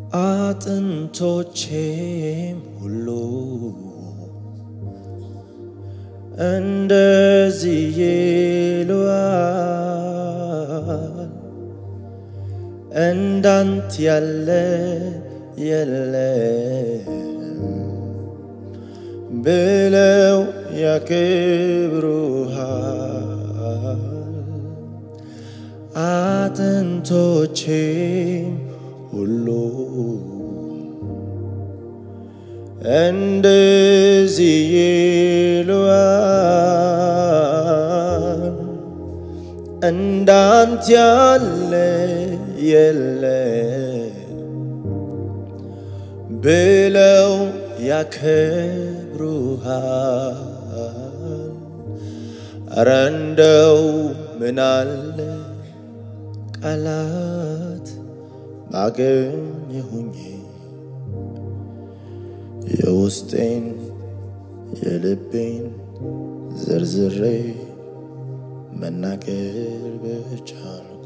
አጥንቶቼም ሁሉ እንደዚህ ይሉሃል፣ እንዳንተ ያለ የለም ብለው ያክብሩሃል። አጥንቶቼም ሁሉ እንደዚህ ይሉሃል፣ እንዳንተ ያለ የለም ብለው ያከብሩሃል። እረ እንደው ምናለ ቃላት ባገኘሁኝ የውስጤን የልቤን ዝርዝሬ መናገር በቻልኩ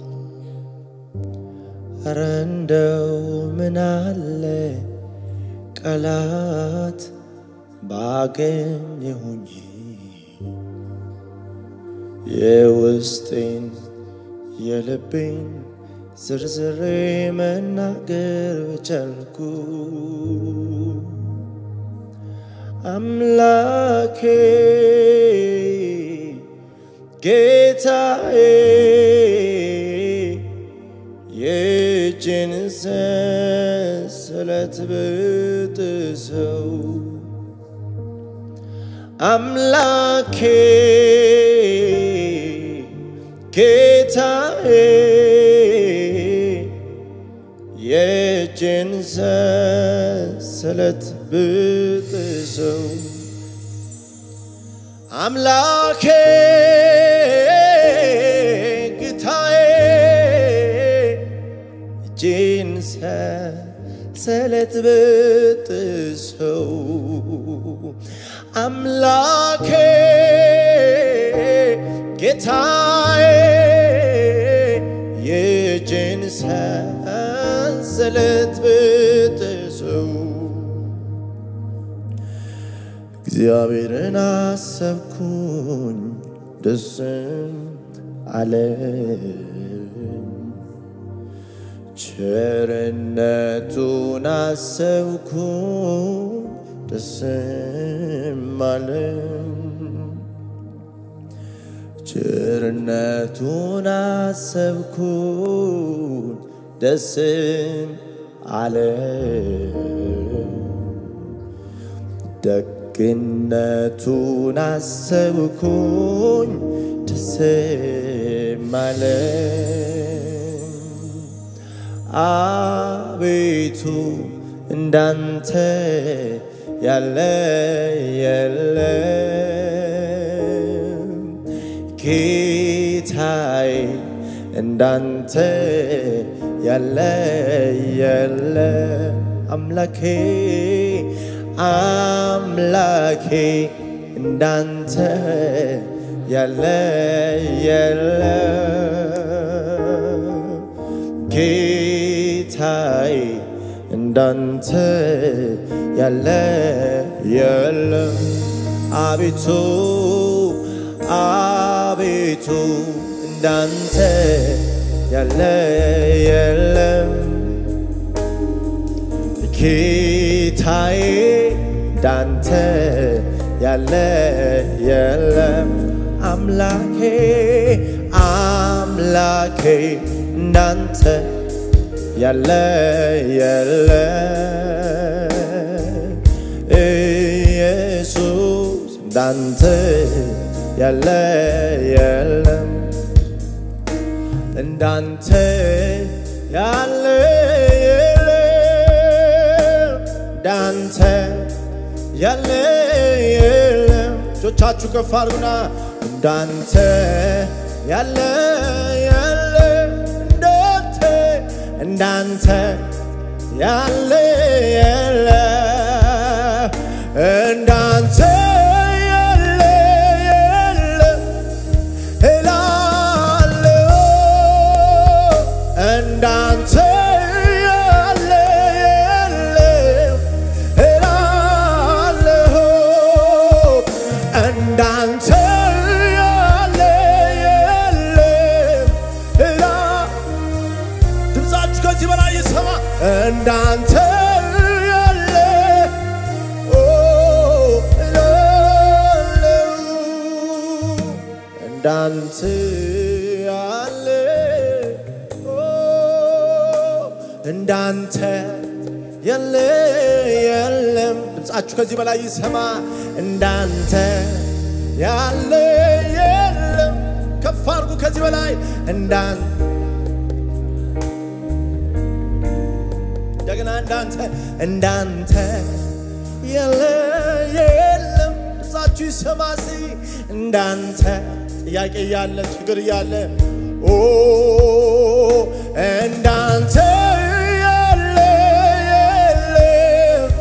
እረ እንደው ምናለ ቃላት ባገኘሁኝ የውስጤን የልቤን ዝርዝሬ መናገር በቻልኩ አምላኬ ጌታዬ የእጅን ሰንሰለት ብጥሰው አምላኬ ጌታዬ የእጅን ሰንሰለት ብጥሰው አምላኬ ጌታዬ እጅን ሰንሰለት ብጥሰው አምላኬ ጌታዬ የእጅን ሰንሰለት ብጥሰው እግዚአብሔርን አሰብኩኝ ደስም አለኝ ቸርነቱን አሰብኩኝ ደስም አለኝ ቸርነቱን አሰብኩኝ ደስም አለኝ ደግነቱን አሰብኩኝ ደስም አለኝ አቤቱ እንዳንተ ያለ የለም ጌታዬ እንዳንተ ያለ የለም አምላኬ አምላኬ እንዳንተ ያለ የለም ጌታዬ እንዳንተ ያለ የለም አቤቱ አቤቱ እንዳንተ ያለ የለም ጌታዬ እንዳንተ ያለ የለም አምላኬ አምላኬ እንዳንተ ያለ የለም ኢየሱስ እንዳንተ ያለ የለም እንዳንተ ያለ የለም እንዳንተ ያለ የለም እጆቻችሁ ከፍ አድርጉና እንዳንተ ያለ ያለ እንዳንተ እንዳንተ ያለ የለ እንዳንተ ያለ የለ እላለሁ እንዳንተ ያለ እንዳንተ ያለ ኦ እላለሁ እንዳንተ ያለ ኦ እንዳንተ የለ የለም። ድምፃችሁ ከዚህ በላይ ይሰማ። እንዳንተ ያለ የለም። ከፍ አድርጉ ከዚህ በላይ እንዳን እንደገና እንዳንተ እንዳንተ የለ የለም። ድምፃችሁ ይሰማ ሲ እንዳንተ ጥያቄ እያለ ችግር እያለ ኦ እንዳንተ ያለ የለም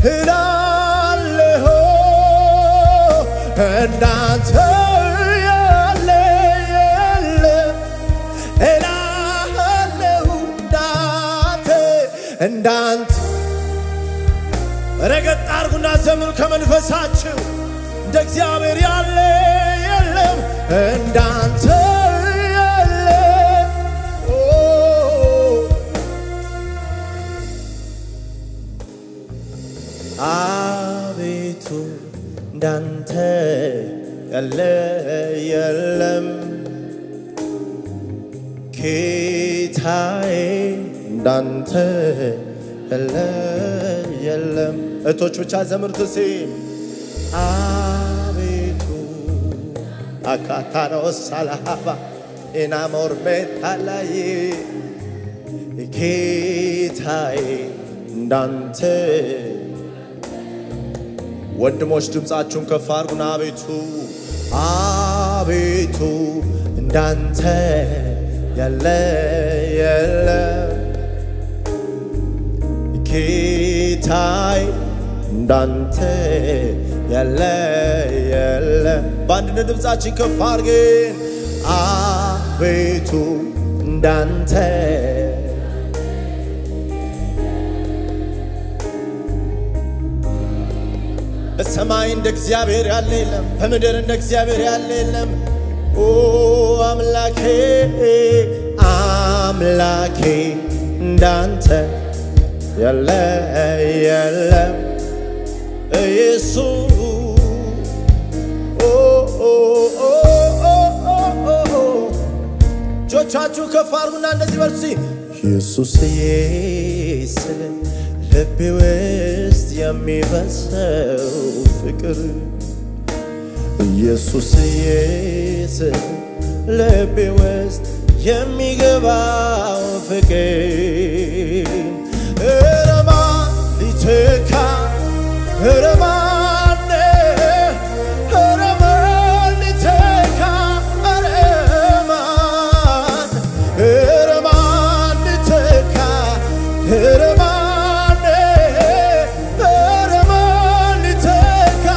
እላለሁ እንዳንተ ያለ የለም እላለሁ እንዳንተ እንዳንተ ረገጥ አርጉና ዘምሩ ከመንፈሳችሁ እንደ እግዚአብሔር ያለ የለም እንዳንተ ያለ ኦ አቤቱ እንዳንተ ያለ የለም ጌታዬ እንዳንተ ያለ የለም። እህቶች ብቻ ዘምሩት እስኪ አቤቱ አካታሮስ ሳላሃባ ኢናሞር ቤታላይ ጌታዬ እንዳንተ ወንድሞች ድምፃችሁን ከፍ አድርጉና አቤቱ አቤቱ እንዳንተ ያለ የለም ጌታዬ እንዳንተ ያለ የለም። በአንድነት ድምፃችን ከፍ አድርገን አቤቱ እንዳንተ በሰማይ እንደ እግዚአብሔር ያለ የለም፣ በምድር እንደ እግዚአብሔር ያለ የለም። ኦ አምላኬ አምላኬ እንዳንተ ያለ የለም ኢየሱስ ኦ ኦ ኦ ኦ ኦ ኦ እጆቻችሁ ከፍ አድርጉና እንደዚህ በሉ እስኪ ኢየሱስዬ ስለ ልቤ ውስጥ የሚፈሰው ፍቅር ኢየሱስዬ ስለ ልቤ ውስጥ የሚገባው ፍቅር እረማ ሊተካ እረማነ እረማን ሊተካ እረማን እረማን ሊተካ እረማን እረማን ሊተካ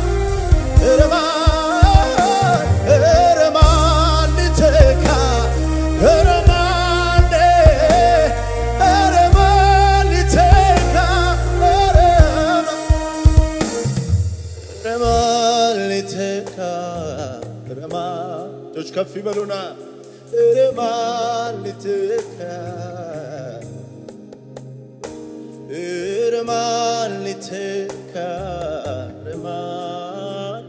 እረማን እረማን ሊተካ እረማን እረማን ሊተካ እረማን እረማን ሊተካ እረማን እጆች ከፍ ይበሉና እረማን ሊተካ እርማን ሊተካ እርማን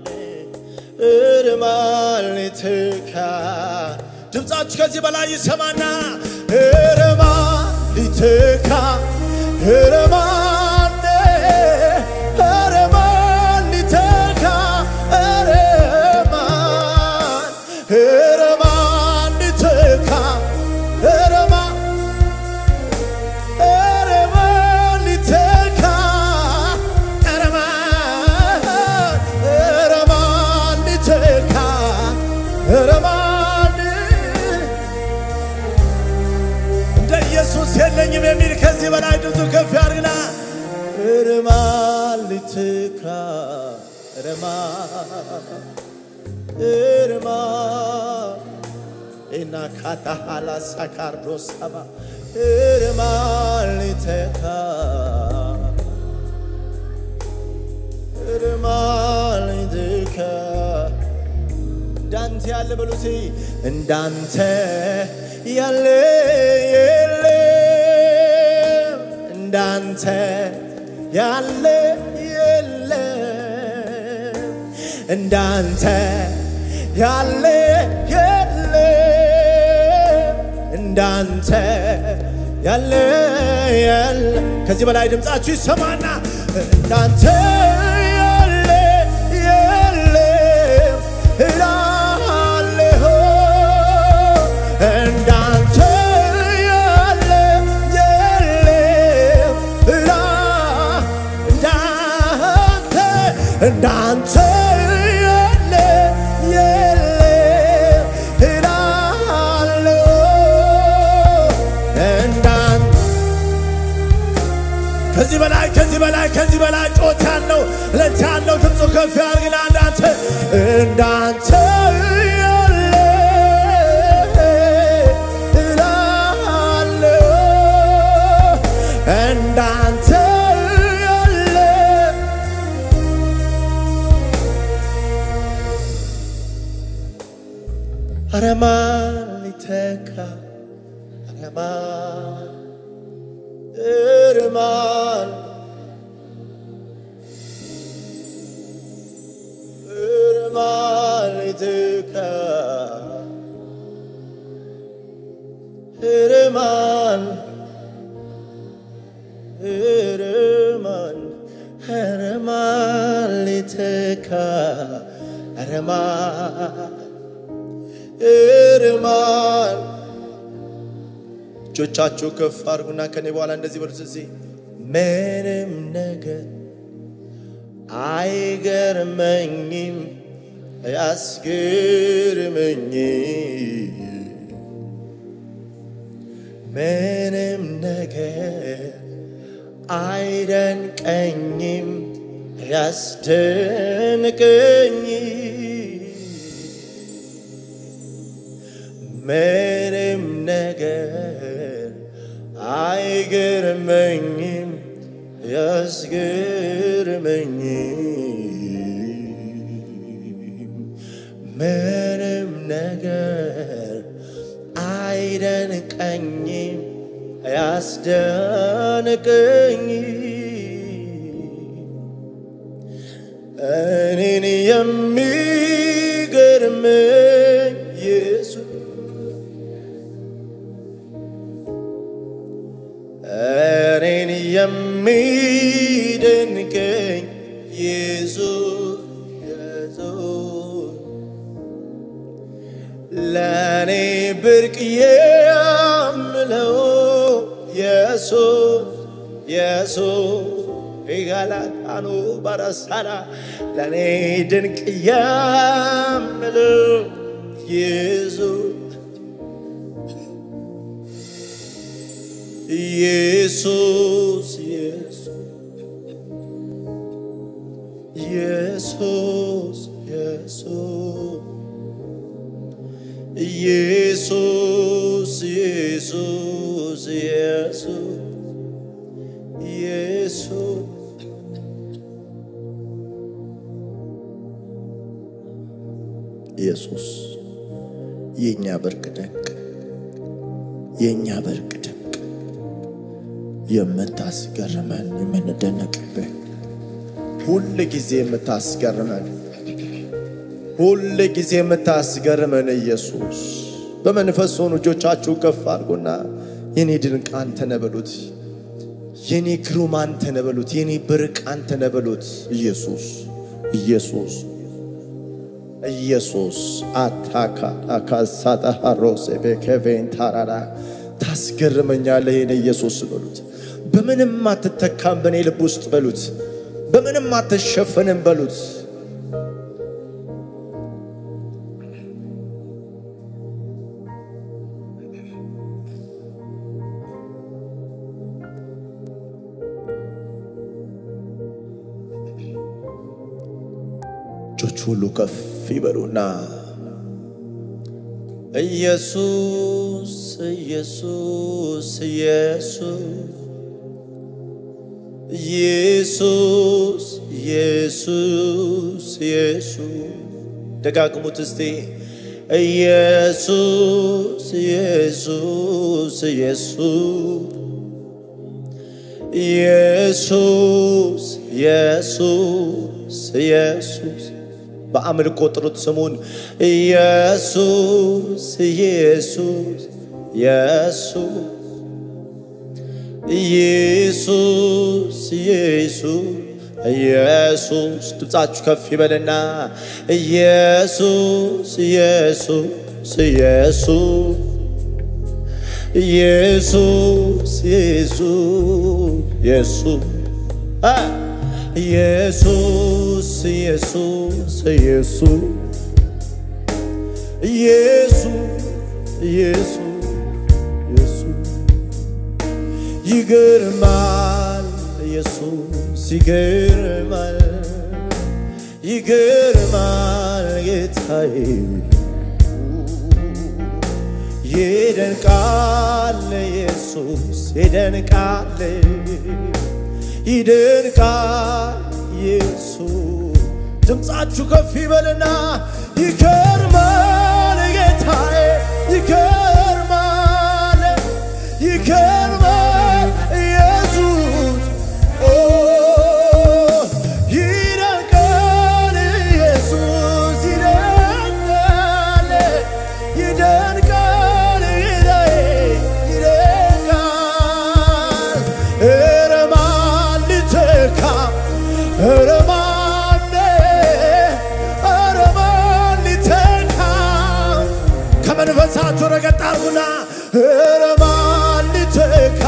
እርማን ሊተካ ድምፃችሁ ከዚህ በላይ ይሰማና እርማን ሊተካ እርማን እርማን ሊተካ እርማን እርማን ሊተካ እርማን እረማን ሊተካ እረማን እረማን ሊተካ እረማን እንደ ኢየሱስ የለኝም የሚል ከዚህ በላይ ድምፁ ከፍ ያድርግና እረማን ሊተካ እረማን እረማን ኢና ካታሃላ ሳካርዶ ሰባ እርማን ሊተካ እርማን ሊተካ እንዳንተ ያለ በሉሴ እንዳንተ ያለ የለም እንዳንተ ያለ የለም እንዳንተ ያለ የለም እንዳንተ ያለ የለ ከዚህ በላይ ድምፃችሁ ይሰማና እንዳንተ ያለ የለም እላለሁ እንዳንተ ያለ የለም እላ እንዳንተ እንዳንተ ያለ የለም እላለሁ እንዳንተ ከዚህ በላይ ከዚህ በላይ ከዚህ በላይ ጮት ያለው ለት ያለው ድምፁ ከፍ ያርግና እንዳንተ እንዳንተ ያለ እላለሁ እንዳንተ ያለ ኧረ ማን ሊተካ ኧረ ማን እርማን እርማን ሊተካ እርማን እርማን እርማን ሊተካ እርማን እርማን እጆቻችሁ ከፍ አድርጉና ከኔ በኋላ እንደዚህ በሉት። እዚህ ምንም ነገር አይገርመኝም አያስገርመኝም ምንም ነገር አይደንቀኝም ያስደንቀኝ ምንም ነገር አይገርመኝም ያስገርመኝም ምንም ነገር አይደንቀኝም ያስደንቀኝ እኔን የሚገርመኝ ኢየሱስ እኔን የሚደንቀኝ ኢየሱስ ኢየሱስ ለእኔ ብርቅ የምለው ኢየሱስ ኢየሱስ ይጋላታኑ በረሳና ለእኔ ድንቅ የምለው ኢየሱስ ኢየሱስ ኢየሱስ ኢየሱስ ኢየሱስ ኢየሱስ ኢየሱስ ኢየሱስ የእኛ በርቅ ድንቅ የእኛ በርቅ ድንቅ የምታስገርመን የምንደነቅብህ ሁል ጊዜ የምታስገርመን ሁል ጊዜ የምታስገርመን ኢየሱስ በመንፈስ ሆኑ እጆቻችሁ ከፍ አድርጉና የኔ ድንቅ አንተ ነህ በሉት። የኔ ግሩም አንተ ነህ በሉት። የኔ ብርቅ አንተ ነህ በሉት። ኢየሱስ ኢየሱስ ኢየሱስ አታካ አካሳጣሃሮስ ቤከቬን ታራራ ታስገርመኛለህ የኔ ኢየሱስ በሉት። በምንም አትተካም በእኔ ልብ ውስጥ በሉት። በምንም አትሸፈንም በሉት። እጆች ሁሉ ከፍ ይበሉና ኢየሱስ ኢየሱስ ኢየሱስ ኢየሱስ ኢየሱስ ኢየሱስ ደጋግሙት እስቲ ኢየሱስ ኢየሱስ ኢየሱስ ኢየሱስ ኢየሱስ ኢየሱስ በአምልኮ ጥሩት ስሙን ኢየሱስ ኢየሱስ ኢየሱስ ኢየሱስ ኢየሱስ ኢየሱስ ድምፃችሁ ከፍ ይበልና ኢየሱስ ኢየሱስ ኢየሱስ ኢየሱስ ኢየሱስ ኢየሱስ አ ኢየሱስ ኢየሱስ ኢየሱስ ኢየሱስ ኢየሱስ ኢየሱስ ይገርማል ኢየሱስ ይገርማል ይገርማል ጌታዬ ይደንቃል ኢየሱስ ይደንቃል ይደንቃል ኢየሱስ ድምፃችሁ ከፍ ይበልና ይገርማል ጌታዬ ይገርማል ይገርማል ኢየሱስ ኦ ይደንቃል ኢየሱስ ይደንቃል ይደንቃል ጌታዬ ይደንቃል ኧረ ማን ሊተካ ኧረ ማን ኧረ ማን ሊተካ ከመንፈሳችሁ ረገጥ አርጉና ኧረ ማን ሊተካ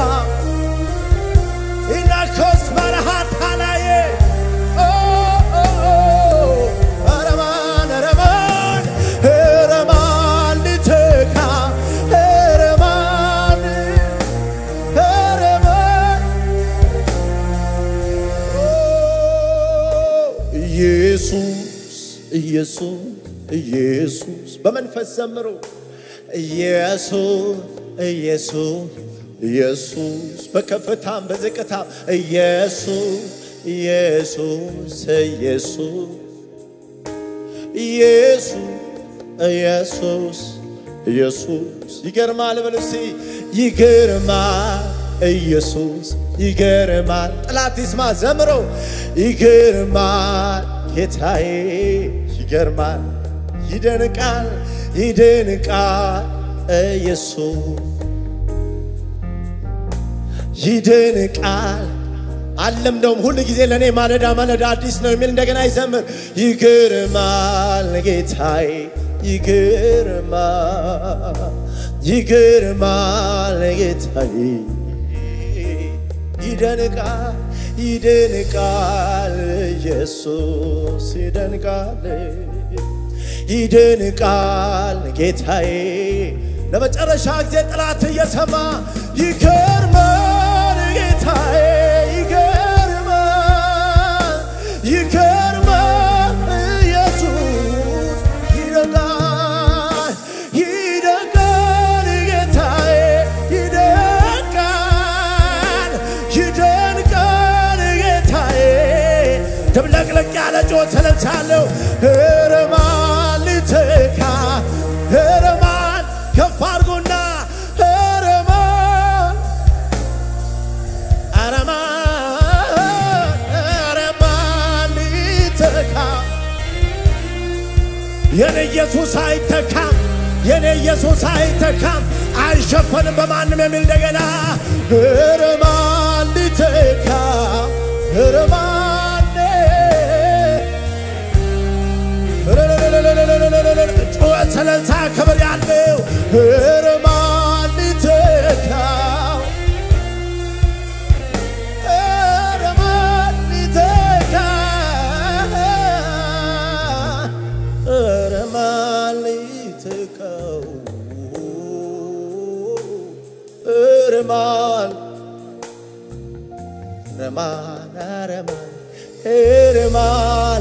ኢናኮስ በረሃት አላየ ኦ ኦ ኦ ኧረ ማን ኧረ ማን ኧረ ማን ሊተካ ኧረ ማን ኧረ ማን ኢየሱስ ኢየሱስ ኢየሱስ በመንፈስ ዘምሩ። ኢየሱስ ኢየሱስ ኢየሱስ በከፍታም በዝቅታም ኢየሱስ ኢየሱስ ኢየሱስ ኢየሱስ ኢየሱስ ኢየሱስ ይገርማል በሉ እስቲ ይገርማል ኢየሱስ ይገርማል ጠላት ይስማ ዘምሮ ይገርማል ጌታዬ ይገርማል ይደንቃል ይደንቃል ኢየሱስ ይደንቃል አለምደውም ሁል ጊዜ ለእኔ ማለዳ ማለዳ አዲስ ነው የሚል እንደገና ይዘምር ይገርማል ጌታዬ ይገርማል ይገርማል ጌታዬ ይደንቃል ይደንቃል ኢየሱስ ይደንቃል ይደንቃል ጌታዬ ለመጨረሻ ጊዜ ጠላት እየሰማ ይገርማል ጌታዬ ይገርማል ይገርማል ኢየሱስ ይደንቃል ይደንቃል ጌታዬ ይደንቃል ይደንቃል ጌታዬ ድብለቅለቅ ያለ ጮት ሰለቻለሁ እርማን ልትካ እርማን ከፍ አድርጎና እርማን አረማን አረማን ልትካ የኔ ኢየሱስ አይተካም፣ የኔ ኢየሱስ አይተካም፣ አይሸፈንም በማንም የሚል እንደገና እርማን ሊተካ እርማን ጩኸት፣ ሰለልታ፣ ክብር ያለው እርማን ሊተካ እርማን ሊተካ እርማን ሊተካው እርማን እርማን እርማን እርማን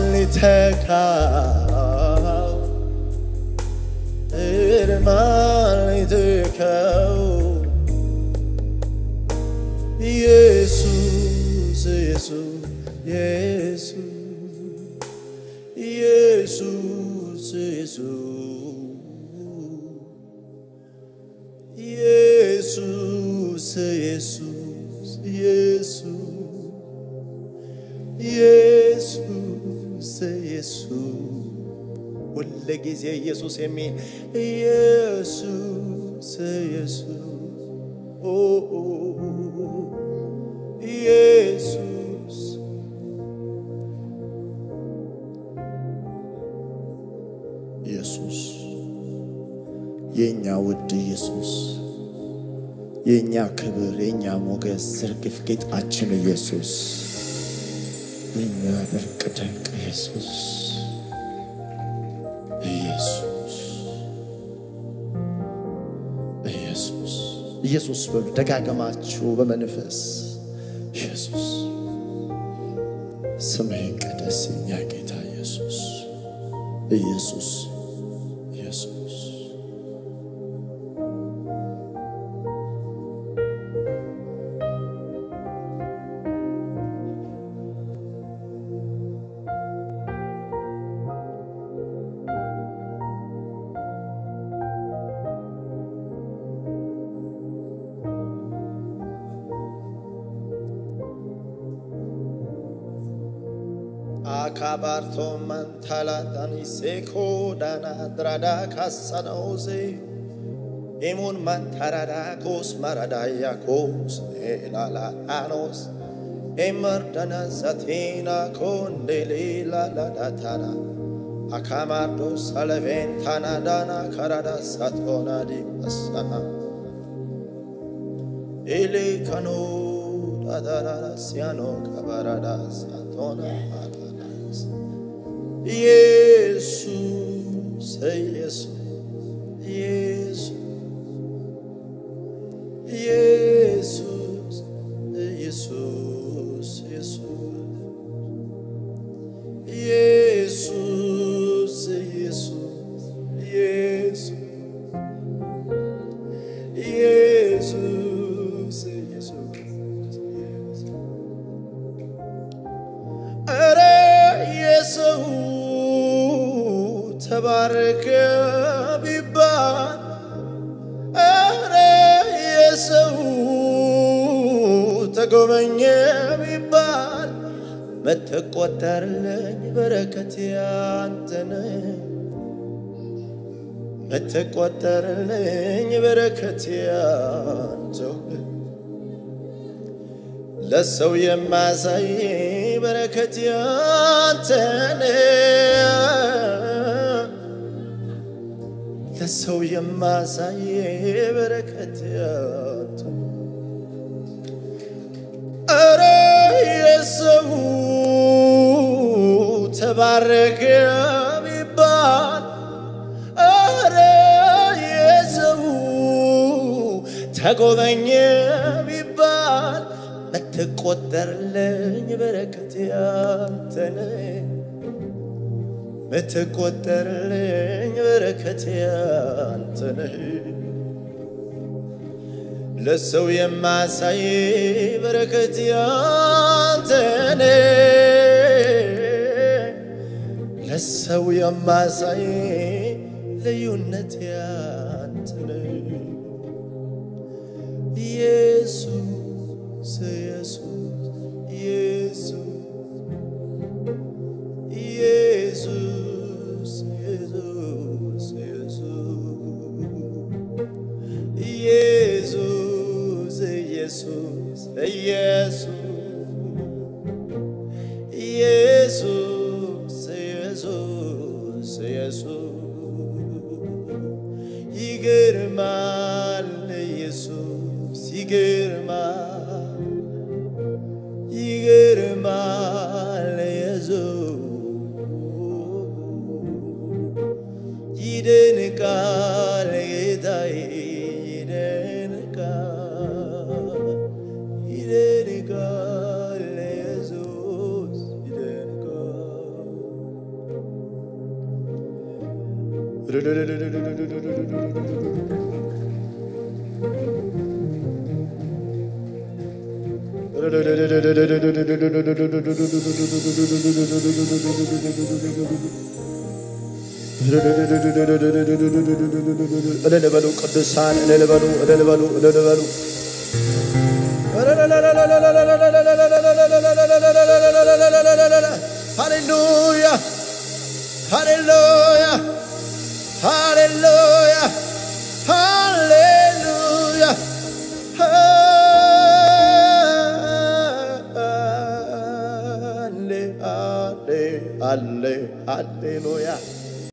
ሊተካው እርማን ሊተካው ኢየሱስ ኢየሱስ ኢየሱስ ኢየሱስ ኢየሱስ ኢየሱስ ኢየሱስ ኢየሱስ ሁል ጊዜ ኢየሱስ የሚል ኢየሱስ ኢየሱስ ኦ ኦ ኢየሱስ ኢየሱስ የእኛ ውድ ኢየሱስ የእኛ ክብር የእኛ ሞገስ ዝርግፍ ጌጣችን ኢየሱስ የእኛ ድንቅ ድንቅ ኢየሱስ ኢየሱስ ኢየሱስ ኢየሱስ በሉ ደጋገማችሁ በመንፈስ ኢየሱስ ስምህ ይቀደስ የእኛ ጌታ ኢየሱስ ኢየሱስ ኢየሱስ አካባርቶ መንታላታኒ ሴኮ ዳና ድራዳ ካሳናውዜ ኢሙን መንታራዳኮስ ማራዳያኮስ ኤላላታኖስ ኤመርደነ ዘቴና ኮንዴሌላላዳታና አካማርዶ ሰለቬንታና ዳና ከራዳ ሳቶና ዲመሳና ኤሌከኖ ዳዳራዳ ሲያኖ ከባራዳ ሳቶና ባራዳስ ኢየሱስ ኢየሱስ ኢየሱስ ኢየሱስ ኢየሱስ ኢየሱስ ኢየሱስ ኢየሱስ ኢየሱስ ኧረ የሰው ተባረከ ቢባል ኧረ የሰው ተጎበኘ ቢባል መተቆጠርልኝ በረከት ያንተነ መተቆጠርልኝ በረከት ያንተው ለሰው የማሳይ በረከት ያንተነ ለሰው የማሳይ በረከት ያንተ ኧረ የሰው ተባረከ ቢባል ኧረ የሰው ተጎበኘ ቢባል ምትቆጠርልኝ በረከት ያንተነ ምትቆጠርልኝ በረከት ያንተነ ለሰው የማሳይ በረከት ያንተነ ለሰው የማሳይ ልዩነት ያንተነ ኢየሱስ ኢየሱስ ኢየሱስ ኢየሱስ ኢየሱስ ኢየሱስ ኢየሱስ ኢየሱስ ኢየሱስ ኢየሱስ ይገርማል ኢየሱስ ይገርማል ይገርማል ኢየሱስ ይደንቃል ጌታዬ ይደንቃል ይደንቃል ኢየሱስ ይደንቃል እልል በሉ ቅዱሳን እልል በሉ እልል በሉ እልል በሉ ሃሌሉያ ሃሌሉያ ሃሌሉያ ሃሌሉያ ሃሌ ሃሌ ሃሌ ሃሌሉያ